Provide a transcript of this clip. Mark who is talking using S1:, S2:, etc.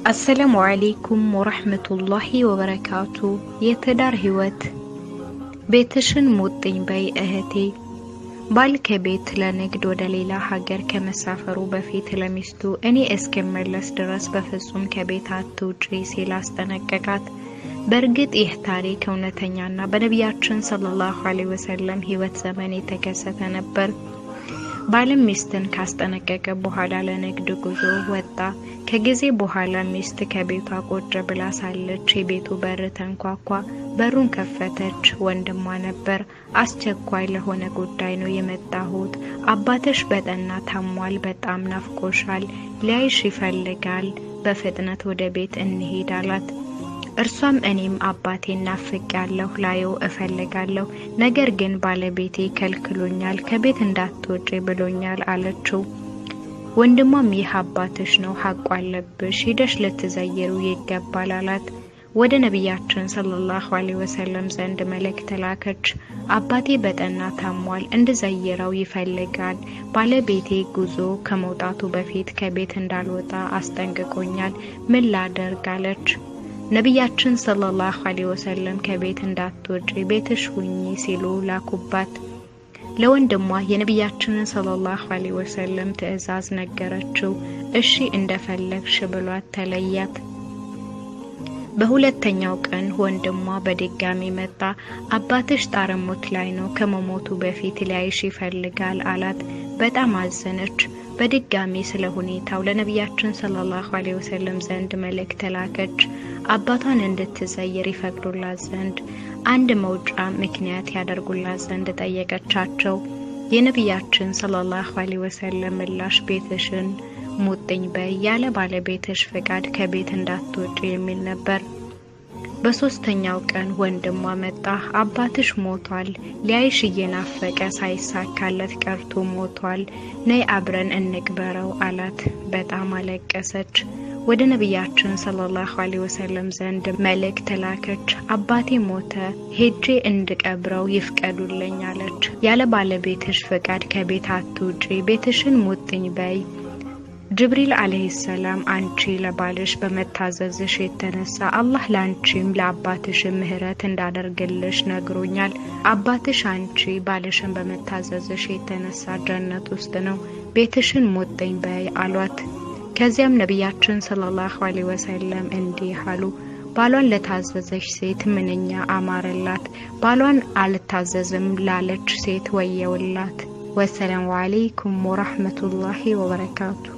S1: አሰላሙ አሌይኩም ወረህመቱላሂ ወበረካቱ። የትዳር ህይወት ቤትሽን ሙጥኝ በይ እህቴ። ባል ከቤት ለንግድ ወደ ሌላ ሀገር ከመሳፈሩ በፊት ለሚስቱ እኔ እስክመለስ ድረስ በፍጹም ከቤት አትውጪ ሲል አስጠነቀቃት። በእርግጥ ይህ ታሪክ እውነተኛና በነቢያችን ሰለላሁ ዐለይሂ ወሰለም ህይወት ዘመን የተከሰተ ነበር። ባልም ሚስትን ካስጠነቀቀ በኋላ ለንግድ ጉዞ ወጣ። ከጊዜ በኋላ ሚስት ከቤቷ ቁጭ ብላ ሳለች የቤቱ በር ተንኳኳ። በሩን ከፈተች። ወንድሟ ነበር። አስቸኳይ ለሆነ ጉዳይ ነው የመጣሁት። አባትሽ በጠና ታሟል፣ በጣም ናፍቆሻል፣ ሊያይሽ ይፈልጋል። በፍጥነት ወደ ቤት እንሄድ አላት። እርሷም እኔም አባቴን ናፍቅ ያለሁ ላየው እፈልጋለሁ፣ ነገር ግን ባለቤቴ ከልክሎኛል፣ ከቤት እንዳትወጪ ብሎኛል አለችው። ወንድሟም ይህ አባትሽ ነው፣ ሀቁ አለብሽ፣ ሂደሽ ልትዘይሩ ይገባል አላት። ወደ ነቢያችን ሰለላሁ ዐለይሂ ወሰለም ዘንድ መልእክት ላከች። አባቴ በጠና ታሟል፣ እንድዘይረው ይፈልጋል። ባለቤቴ ጉዞ ከመውጣቱ በፊት ከቤት እንዳልወጣ አስጠንቅቆኛል። ምን ላደርግ አለች። ነቢያችን ሰለላሁ ዐለይሂ ወሰለም ከቤት እንዳትወጪ ቤትሽ ሁኚ ሲሉ ላኩባት። ለወንድሟ የነቢያችንን ሰለላሁ ዐለይሂ ወሰለም ትዕዛዝ ነገረችው። እሺ እንደፈለግሽ ብሏት ተለያት። በሁለተኛው ቀን ወንድሟ በድጋሚ መጣ። አባትሽ ጣረሞት ላይ ነው፣ ከመሞቱ በፊት ሊያይሽ ይፈልጋል አላት። በጣም አዘነች። በድጋሚ ስለ ሁኔታው ለነቢያችን ሰለላሁ ዐለይሂ ወሰለም ዘንድ መልእክት ላከች። አባቷን እንድትዘይር ይፈቅዱላት ዘንድ አንድ መውጫ ምክንያት ያደርጉላት ዘንድ ጠየቀቻቸው። የነቢያችን ሰለላሁ ዐለይሂ ወሰለም ምላሽ ቤትሽን ሙጥኝ በይ ያለ ባለቤትሽ ፍቃድ ከቤት እንዳትወጪ የሚል ነበር። በሶስተኛው ቀን ወንድሟ መጣ። አባትሽ ሞቷል፣ ሊያይሽ እየናፈቀ ሳይሳካለት ቀርቶ ሞቷል፣ ነይ አብረን እንቅበረው አላት። በጣም አለቀሰች። ወደ ነቢያችን ሰለላሁ ዐለይሂ ወሰለም ዘንድ መልእክት ላከች። አባቴ ሞተ፣ ሄጄ እንድቀብረው ይፍቀዱልኝ አለች። ያለ ባለቤትሽ ፍቃድ ከቤት አትውጪ፣ ቤትሽን ሙጥኝ በይ ጅብሪል አለይሂ ሰላም አንቺ ለባልሽ በመታዘዝሽ የተነሳ አላህ ለአንቺም ለአባትሽም ምህረት እንዳደርግልሽ ነግሮኛል። አባትሽ አንቺ ባልሽን በመታዘዝሽ የተነሳ ጀነት ውስጥ ነው፣ ቤትሽን ሙጥኝ በይ አሏት። ከዚያም ነቢያችን ሰለላሁ ዐለይሂ ወሰለም እንዲህ አሉ። ባሏን ለታዘዘች ሴት ምንኛ አማረላት፣ ባሏን አልታዘዝም ላለች ሴት ወየውላት። ወሰላሙ አለይኩም ወራህመቱላሂ ወበረካቱ